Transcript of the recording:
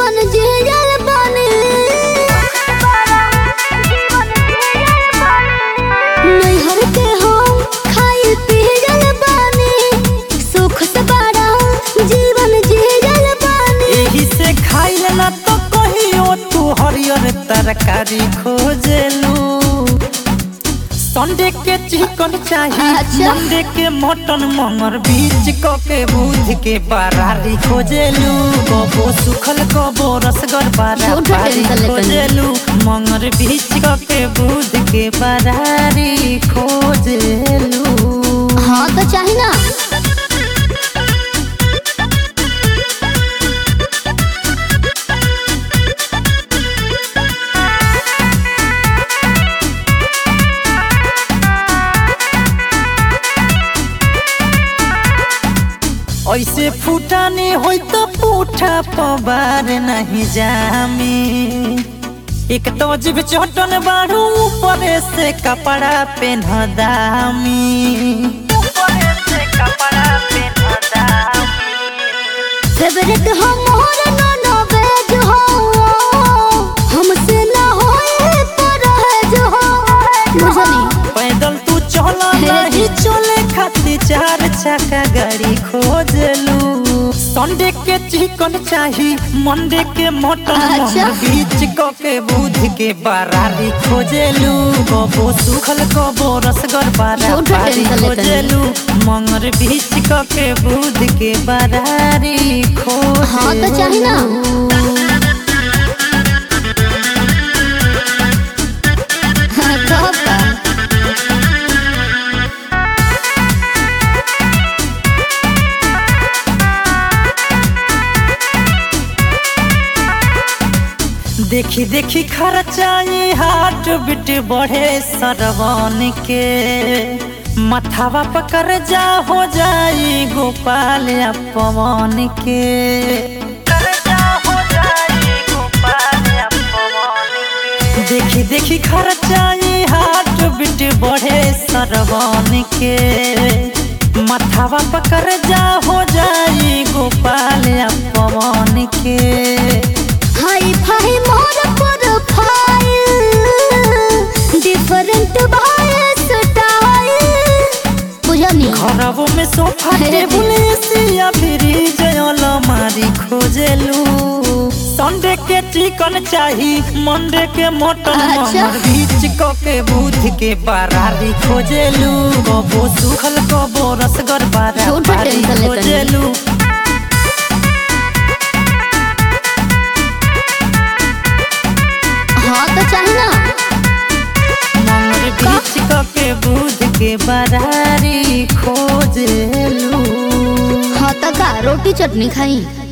जीवन जियल बानी नैहर के हम खाई पियल बानी सुख से बड़ा जीवन जियल बानी एही से खाइल ना तो कहियो तू हरियर तरकारी खोजेलू संडे के चिकन चाहिए अच्छा। मंडे के मटन मंगर बीच क के बुध के बरारी खोजेलू कबो सुखल कबो रसगर झूठो बरारी टेंशन लेते नहीं। खोजेलू मंगर बीच क के बुध के बरारी खोजेलू हाँ तो चाही ना ऐसे फूटाने होई तो पूठा पबार नहीं जामी एक तो जीव चटन बाड़ू ऊपर से कपड़ा पेन दामी ऊपर से कपड़ा पेन दामी फेवरेट हम मोर नोनो वेज हो हमसे ना होए परहेज हो बुझनी पैदल तू चला नहीं चले खातिर चार चक्का गाड़ी खोजलू संडे के चिकन चाही मंडे के मटन अच्छा। मंगर बीच क के बुध के बरारी खोजेलू कबो सुखल कबो रसगर झूठो बरारी टेंशन लेते खोजेलू मंगर बीच क के बुध के बरारी खोजेलू हाँ तो चाही ना हाँ, कब का? देखी देखी खर्चाई हाट बिट बढ़े सरवन के मथावा पकड़ जा हो जाई गोपाल या पवन के कर्जा हो जाई गोपाल या पवन के। देखी देखी खर्चाई हाट बिट बढ़े सरवन के मथावा पकड़ जा हो जाई गोपाल या पवन के हाई फाई मोर प्रोफाइल डिफरेंट बाय स्टाइल बुझनी खराबों में सोफा टेबुल एसिया फ्रिज अलमारी खोजेलू संडे के चिकन चाही मंडे के मटन अच्छा। मंगर बीच क के बुध के बरारी खोजेलू कबो सुखल कबो रसगर झूठो बरारी टेंशन लेते नहीं। खोजेलू हाँ तो चाही ना मंगर बीच क के बुध के बरारी खोजेलू हाँ तो का रोटी चटनी खाई